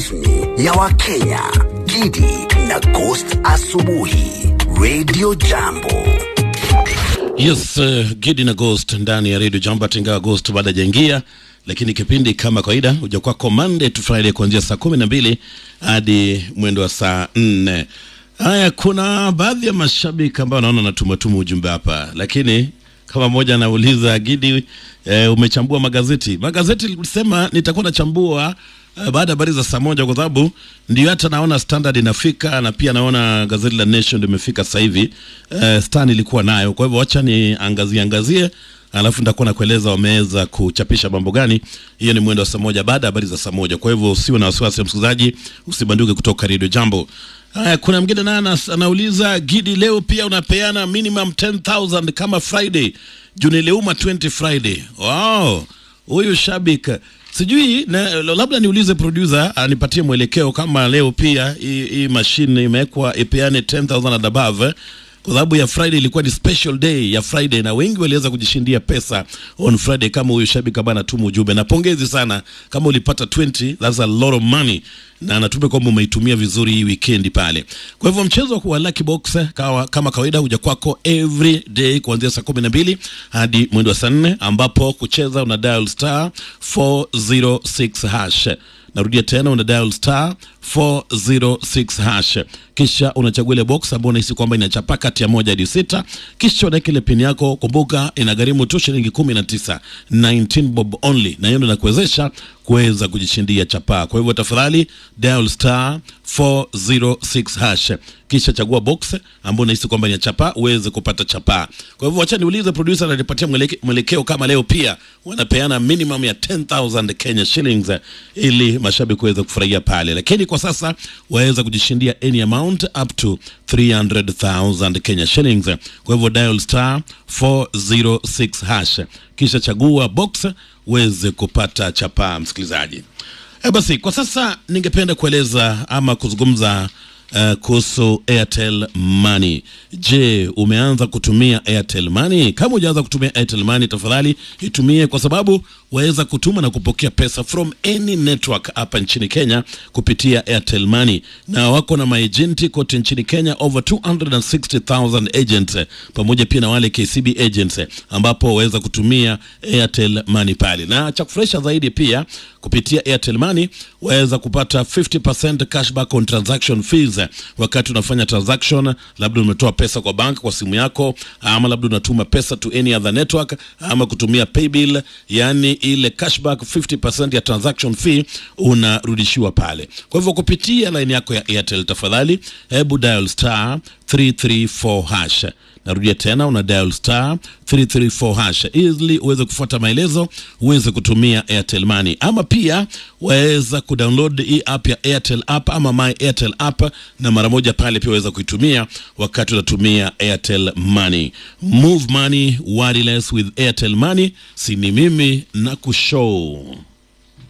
rasmi ya Wakenya, Gidi na Ghost Asubuhi, Radio Jambo. Yes, uh, Gidi na Ghost ndani ya Radio Jambo, ingawa Ghost baada hajaingia, lakini kipindi kama kawaida huja kwako Monday to Friday kuanzia saa kumi na mbili hadi mwendo wa saa nne. Haya, kuna baadhi ya mashabiki ambao naona natumatuma ujumbe hapa, lakini kama mmoja anauliza Gidi, e, umechambua magazeti? Magazeti nilisema nitakuwa nachambua uh, baada ya habari za saa moja kwa sababu ndio hata naona Standard inafika na pia naona gazeti la Nation ndio imefika sasa hivi. Uh, Stan ilikuwa nayo, kwa hivyo wacha ni angazie angazie alafu nitakuwa nakueleza wameweza kuchapisha mambo gani. Hiyo ni mwendo wa saa moja baada ya habari za saa moja. Kwa hivyo usiwe na wasiwasi, msikilizaji, usibanduke kutoka Radio Jambo. Haya, kuna mgine naye anas- anauliza Gidi, leo pia unapeana minimum 10000 kama Friday Junileuma 20 Friday. Wow, huyu shabik sijui na, labda niulize producer anipatie mwelekeo kama leo pia hii hii mashine imewekwa ipeane 10000 and above eh? kwa sababu ya Friday ilikuwa ni special day ya Friday na wengi waliweza kujishindia pesa on Friday, kama huyu shabiki ambaye anatuma ujumbe, na pongezi sana kama ulipata 20, that's a lot of money, na natume kwamba umeitumia vizuri hii weekend pale. Kwa hivyo mchezo wa Lucky Box eh, kawa, kama kawaida huja kwako every day kuanzia saa kumi na mbili hadi mwendo wa saa nne ambapo kucheza una dial star 406 hash narudia tena una dial star 406 hash kisha unachagua ile box ambayo unahisi kwamba inachapa kati ya moja hadi sita kisha unaweka ile pin yako kumbuka inagharimu tu shilingi kumi na tisa 19 bob only na hiyo ndio inakuwezesha kuweza kujishindia chapaa kwa hivyo tafadhali dial star 406 hash kisha chagua box ambayo unahisi kwamba ni ya chapaa uweze kupata chapaa kwa hivyo wacha niulize producer ananipatia mweleke- mwelekeo kama leo pia wanapeana minimum ya 10000 Kenya shillings eh, ili mashabiki waweze kufurahia pale lakini kwa sasa waweza kujishindia any amount up to 300000 Kenya shillings kwa hivyo dial star 406 hash kisha chagua box uweze kupata chapaa msikilizaji E basi kwa sasa ningependa kueleza ama kuzungumza uh, kuhusu Airtel Money. Je, umeanza kutumia Airtel Money? Kama hujaanza kutumia Airtel Money, tafadhali itumie, kwa sababu waweza kutuma na kupokea pesa from any network hapa nchini Kenya kupitia Airtel Money, na wako na maejenti kote nchini Kenya, over 260,000 agents eh, pamoja pia na wale KCB agents eh, ambapo waweza kutumia Airtel Money pale, na cha kufurahisha zaidi pia kupitia Airtel Money waweza kupata 50% cashback on transaction fees eh, wakati unafanya transaction, labda umetoa pesa kwa bank kwa simu yako, ama labda unatuma pesa to any other network, ama kutumia paybill, yani ile cashback 50% ya transaction fee unarudishiwa pale. Kwa hivyo kupitia line yako ya Airtel, tafadhali hebu dial star 334 hash narudia tena una dial star 334 hash ili uweze kufuata maelezo uweze kutumia airtel money ama pia waweza kudownload hii app ya airtel app ama my airtel app na mara moja pale pia waweza kuitumia wakati unatumia airtel money move money wireless with airtel money si ni mimi na kushow